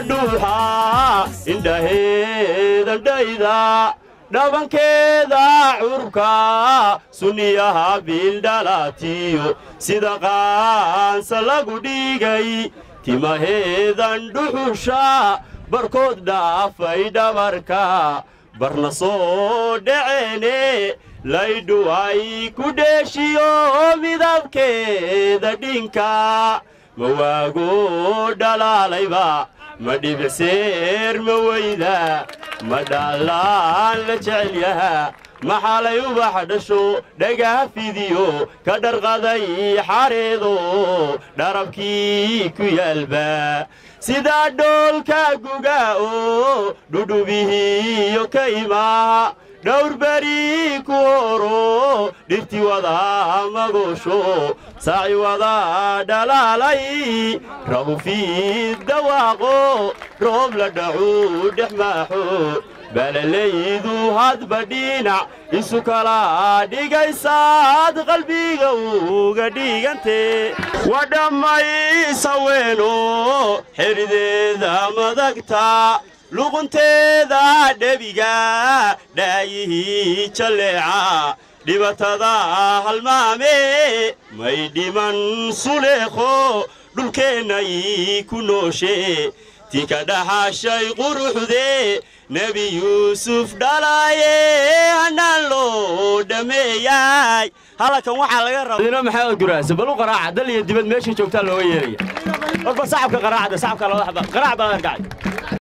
dhuuxa indhaheedandhayda dhabankeeda curka sunniyaha biildhalaatiyo sida qaansa lagu dhigay timaheedan dhuxusha barkood dhaafay dhabarka barna soo dhaceene laydhu ay ku dheeshiyo midabkeeda dhinka ma waago dhalaalayba ma dhibicseer ma weyda ma dhaalaan la jecel yaha maxalay ubax dhasho dhagaha fidiyo ka dharqaday xareedo dharabkii ku yaalba sidaa dhoolka guga oo dhudhubihiyo ka imaa dhowr beri ku horo dhirti wada magoosho saaci wada dhalaalay rabufiid dawaaqo roob la dhacu dhex maaxo balalaydu hadba dhinac isu kala dhigaysaad qalbiga uga dhigante waa dhammaysaweeno xerideeda madagta luqunteeda dhebiga dhaayihii jalleeca dhibatada halmaame may dhiman suleekho dhulkeennay ku nooshe tii ka dhaxashay quruxde nebi yuusuf dhalaaye hanaan loo dhammeeyay halkan waxaa laga rabadino maxamed guraase bal u qaraaca dal iyo dibad meesha joogtaa looga yeeraya warba sacabka qaraacda sacabka looda xaba qaraac baa arkacay